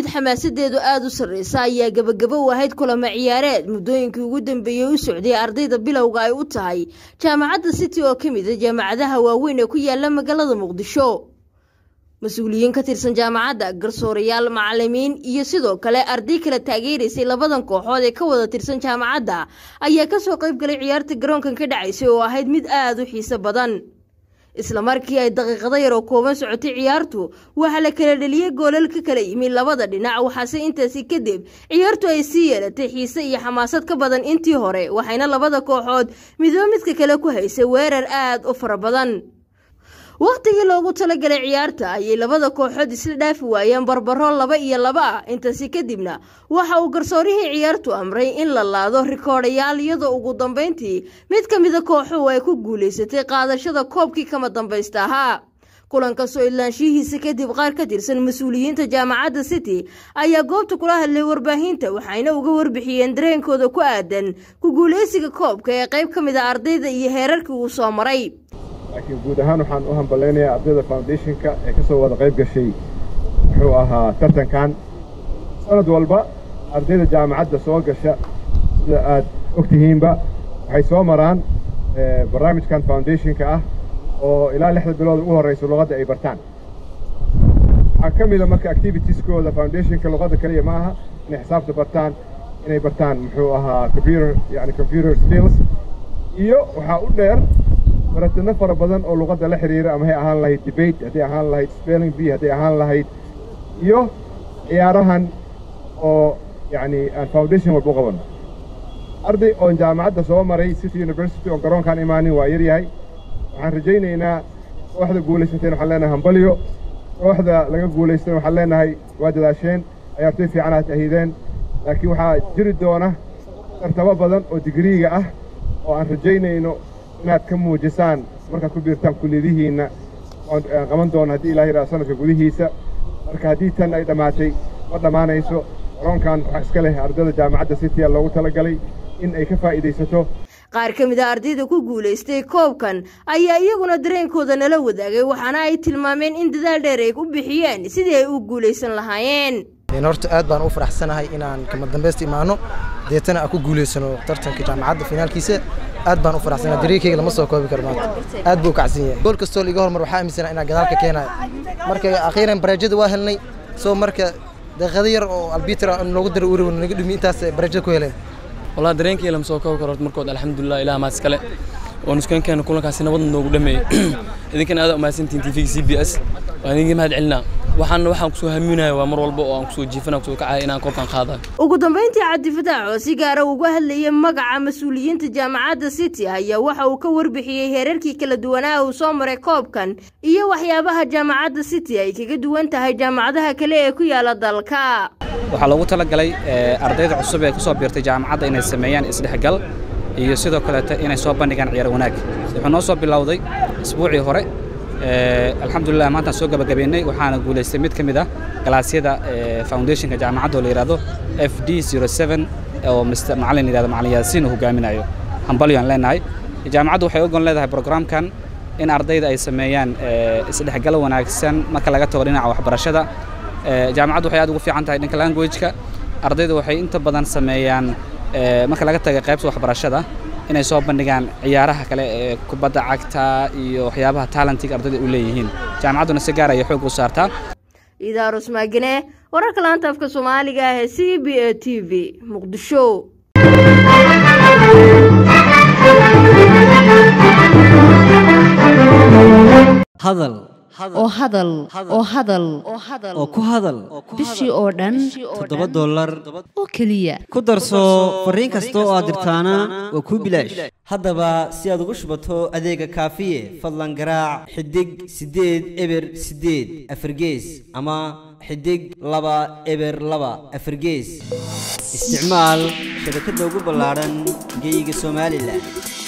xamaasadeedu aada u sarreysa ayaa gebagabo u ahayd kulamo ciyaareed muddooyinkii ugu dambeeyey u socday ardayda bilowga ay u tahay jaamacadda city oo ka mid a jaamacadaha waaweyn ee ku yaala magaalada muqdisho mas-uuliyiin ka tirsan jaamacadda garsoorayaal macalimiin iyo sidoo kale arday kala taageeraysay labadan kooxood ee ka wada tirsan jaamacadda ayaa kasoo qayb galay ciyaarta garoonkan ka dhacaysay oo ahayd mid aada u xiiso badan isla markii ay daqiiqado yar oo kooban socotay ciyaartu waxaa la kala dheliyey goolal ka kala yimi labada dhinac waxaase intaasi kadib ciyaartu ay sii yeelatay xiise iyo xamaasad ka badan intii hore waxayna labada kooxood midoo midka kale ku haysay weerar aada u fara badan wakhtigii loogu talagalay ciyaarta ayay labada kooxood isla dhaafi waayeen barbaro laba iyo laba ah intaasi kadibna waxa uu garsoorihii ciyaartu amray in la laado rikoodhayaal iyadoo ugu dambeyntii mid ka mida kooxuhu ay ku guulaysatay qaadashada koobkii kama dambaysta ahaa kulanka soo idlaanshihiisa kadib qaar ka tirsan mas-uuliyiinta jaamacadda city ayaa goobta kula hadlay warbaahinta waxayna uga warbixiyeen dareenkooda ku aadan ku guulaysiga koobka ee qayb ka mid a ardayda iyo heerarkii uu soo maray laakiin guud ahaan waxaan u hambaleynayaa ardayda foundationka ee ka soo wada qayb gashay muxuu ahaa tartankan sanad walba ardayda jaamacadda soo gasha sida aad og tihiinba waxay soo maraan barnaamijkan foundationka ah oo ilaa lixda bilood ugu horraysa luqadda ay bartaan waxaa ka mida marka activitieskooda foundationka luqadda keliya ma aha inay xisaabta bartaan inay bartaan muxuu ahaa computer yani computer skills iyo waxaa u dheer baratino fara badan oo luqadda la xidhiira ama hay ahaan lahayd debate hadday ahaan lahayd spelling bee hadday ahaan lahayd iyo ciyaarahan oo yacni aan foundation walba u qabanno arday oon jaamacadda soo maray city university oon garoonkaan imaanin waa yar yahay waxaan rajaynaynaa kooxda guulaysateen waxaan leenahay hambalyo kooxda laga guulaystana waxaan leenahay waa dadaasheen ciyaartoy fiican aad ahideen laakiin waxaa jiri doona tartamo badan oo digriiga ah oo aan rajaynayno inaad ka muujisaan markaad ku biirtaan kulliyadihiinna oon qaban doono haddii ilaah yidhaha sanadka gudihiisa marka haddii tan ay dhammaatay ma dhammaanayso garoonkan waxaa iska leh ardayda jaamacadda city loogu talagalay in ay ka faa'iidaysato qaar ka mid a ardayda ku guulaystay koobkan ayaa iyaguna dareenkooda nala wadaagay waxaana ay tilmaameen in dadaal dheer ay u bixiyeen sidii ay u guulaysan lahaayeen horta aad baan u faraxsanahay inaan kama dambaysta imaano deetana aan ku guulaysano tartanka jaamacadda finaalkiisa aad baan u faraxsanahay dariiqayga lama soo koobi karo maanta aad buu u kacsan yahay gool kastoo liiga hormar waxaa aaminsanaa inaan gadaalka keenayo marka akhiiran bareejada waa helnay soo marka daqiiqado yar oo albitra loogu daro uri naga dhumi intaas bareejada ku heleen والله dareenkii lama soo koobi karo markood alxamdulilah ilaah maas kale oo nuskankeena kulankaasi nabad noogu dhameeyey idinkana aad umahadsantihin tvga c b s waan idinka mahad celinaa waxaan waxaan kusoo haminaya waa mar walba oo aan kusoo jiifana kusoo kacaya inaan koobkan qaadayo ugu dambeyntii cabdi fataax oo si gaara uga hadlayay magaca mas-uuliyiinta jaamacadda city ayaa waxa uu ka warbixiyey heerarkii kala duwanaa uu soo maray koobkan iyo waxyaabaha jaamacadda city ay kaga duwan tahay jaamacadaha kale ee ku yaala dalka waxaa loogu talagalay ardayda cusub ee ku soo biirtay jaamacadda inay sameeyaan isdhexgal iyo sidoo kaleeto inay soo bandhigaan ciyaar wanaag wuxuu noo soo bilowday isbuucii hore alxamdulilah maantaan soo gabagabeynay waxaana guulaystay mid ka mid ah galaasyada foundationka jaamacadda oo la yidhahdo f d oo mr macalin yidhahdo macalin yaasiin uu hogaaminayo hambalyo aan leenahay jaamacaddu waxay ogon leedahay programkan in ardayda ay sameeyaan isdhexgal wanaagsan marka laga tago dhinaca waxbarashada jaamacaddu waxay aad ugu fiican tahay dhanka languageka ardayda waxay inta badan sameeyaan marka laga taga qaybta waxbarashada inay soo bandhigaan ciyaaraha kale ee kubadda cagta iyo waxyaabaha talentiga ardayda u leeyihiin jaamacadduna si gaar ayay xoog u saartaa idaarus maagane wararka laanta afka soomaaliga ah ee c b a t v muqdisho hadal oo hadal oo hadal oo ku hadal bishii oo dhan toddoba dollar oo keliya ku darso fariin kasta oo aad dirtaana waa kuu bilaash haddaba si aad ugu shubato adeega kaafiye fadlan garaac xidig siddeed eber siddeed afargees ama xidig laba eber laba afargees isticmaal shabakadda ugu ballaadhan geyga somalilan